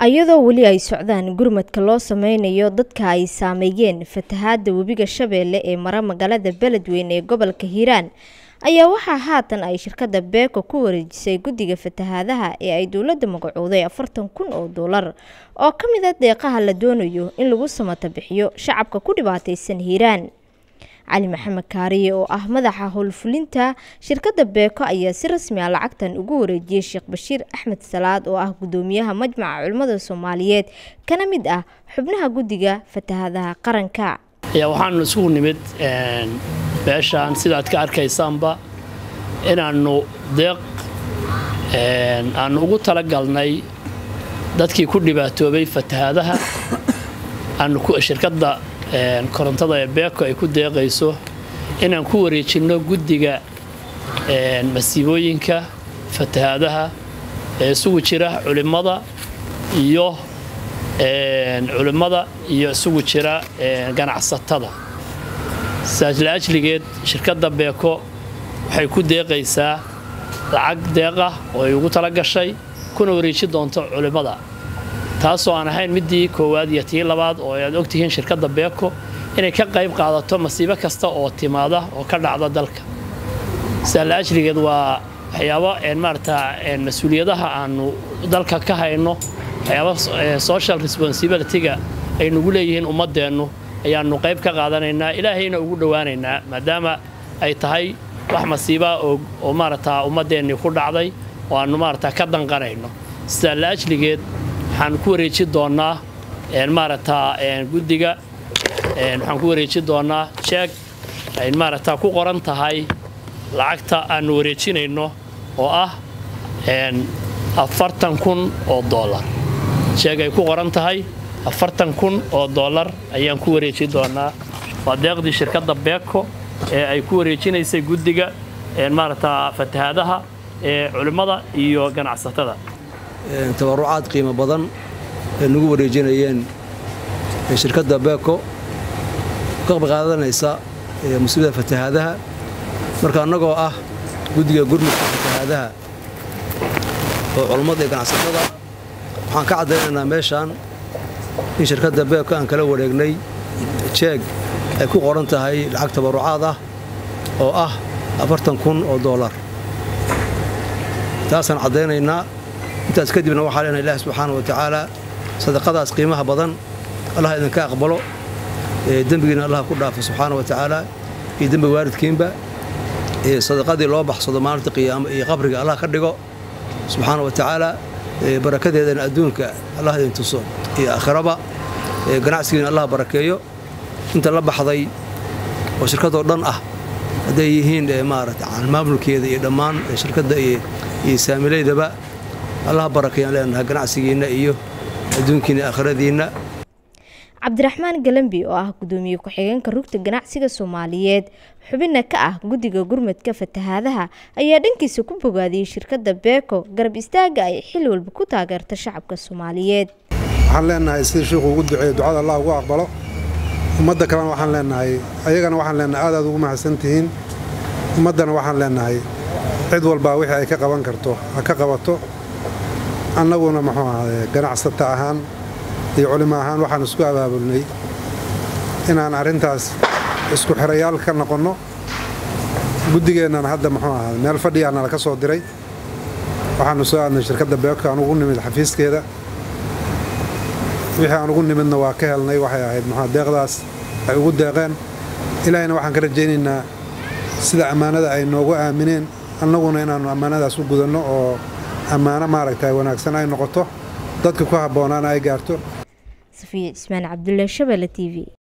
iyadoo weli ay socdaan gurmadka loo sameynayo dadka ay saameeyeen fatahaada webiga shabeelle ee mara magaalada beledweyne ee gobolka hiiraan ayaa waxaa haatan ay shirkadda beeko ku wareejisay guddiga fatahaadaha ee ay dowladda magacooday afartan kun oo doolar oo ka mid a deeqaha la doonayo in lagu samata bixiyo shacabka ku dhibaataysan hiiraan cali maxamed kaariye oo ah madaxa howlfulinta shirkadda beeko ayaa si rasmi ah lacagtan ugu wareejiyey sheekh bashiir axmed salaad oo ah gudoomiyaha majmaca culimmada soomaaliyeed kana mid ah xubnaha guddiga fatahaadaha qaranka ayaa waxaanu isugu nimid beeshaan sidaad ka arkaysaanba inaannu deeq aannu ugu talagalnay dadkii ku dhibaatoobay fatahaadaha aanu shirkadda korontada ee beeko ay ku deeqayso inaan ku wareejinno guddiga masiibooyinka fatahaadaha ee isugu jira culimmada iyo culimmada iyo isugu jira ganacsatada saas la-ajligeed shirkadda beeko waxay ku deeqaysaa lacag deeqah oo ay ugu tala gashay kuna wareeji doonto culimmada taasoo aan ahayn midii koowaad iyo tii labaad oo aad ogtihiin shirkadda beeko inay ka qayb qaadato masiibo kasta oo timaada oo ka dhacda dalka saas la-ajligeed waa waxyaabo maarata mas-uuliyadaha aanu dalka ka hayno waxyaaba social responsibilityga ay nagu leeyihiin ummaddeennu ayaannu qayb ka qaadanaynaa ilaahayna ugu dhowaanaynaa maadaama ay tahay wax masiibaa oo maarata ummaddeennii ku dhacday oo aannu maarata ka danqanayno sidaa la-ajligeed waxaan ku wareeji doonnaa maarata guddiga waxaan ku wareeji doonnaa jeeg ay maarata ku qoran tahay lacagta aannu wareejinayno oo ah afartan kun oo doolar jeeg ay ku qoran tahay afartan kun oo doolar ayaan ku wareeji doonnaa waa deeqdii shirkadda beeko ee ay ku wareejinaysay guddiga maarata fatahaadaha ee culimmada iyo ganacsatada tabarucaad qiimo badan ee nagu wareejinayeen shirkadda beeko ka qaadanaysa musiibada fatahaadaha marka annagoo ah guddiga gurmudka fatahaadaha oo culummada iyo ganacsatada waxaan ka caddaynaynaa meeshaan in shirkadda beeko aan kala wareegnay jeeg ay ku qoran tahay lacag tabarucaad ah oo ah afartan kun oo doolar taasaan caddaynaynaa intaas kadibna waxaa leenahay ilaah subxaana wa tacaala sadaqadaas qiimaha badan allah idinka aqbalo dembigiina allah ku dhaafo subxaana wa tacaala iyo dembi waalidkiinba sadaqadii loo baxsado maalinta qiyaamo iyo qabriga allah ka dhigo subxaana wa tacaala barakadeedana adduunka allah idin tuso iyo aakhiraba ganacsigiina allah barakeeyo inta la baxday oo shirkadoo dhan ah hadday yihiin maarata maamulkeeda iyo dhammaan shirkadda iyo saamilaydaba allah barakayaan leenahay ganacsigiinna iyo adduunkiina aakhiradiinna cabdiraxmaan galambi oo ah gudoomiye ku-xigeenka rugta ganacsiga soomaaliyeed xubinna ka ah guddiga gurmadka fatahaadaha ayaa dhankiisa ku bogaadiyey shirkadda beeko garab istaaga ay xil walba ku taageerta shacabka soomaaliyeed waxaan leenahay sida sheikhu ugu duceeyo ducada allah ugu aqbalo ummadda kalena waxaan leenahay ayagana waxaan leenahay aad aad ugu mahadsantihiin ummaddana waxaan leenahay cid walbaa wixii ay ka qaban karto ha ka qabato annaguna muxuu ahaaye ganacsata ahaan iyo culimo ahaan waxaan isku abaabulnay inaan arrintaas isku xirayaal ka noqonno guddigeennana hadda muxuu ahaade meel fadhiyaana laka soo diray waxaannu soo aadnay shirkadda beeko aan ugu nimid xafiiskeeda wixii aan ugu nimidna waa ka helnay waxay ahayd muxua deeqdaas ay ugu deeqeen ilaahayna waxaan ka rajaynaynaa sida ammaanada ay noogu aamineen annaguna inaannu ammaanadaas u gudanno oo ammaano maaragta wanaagsan ay noqoto dadka ku habboonaana ay gaarto safiya cismaan cabdulle shabelle t v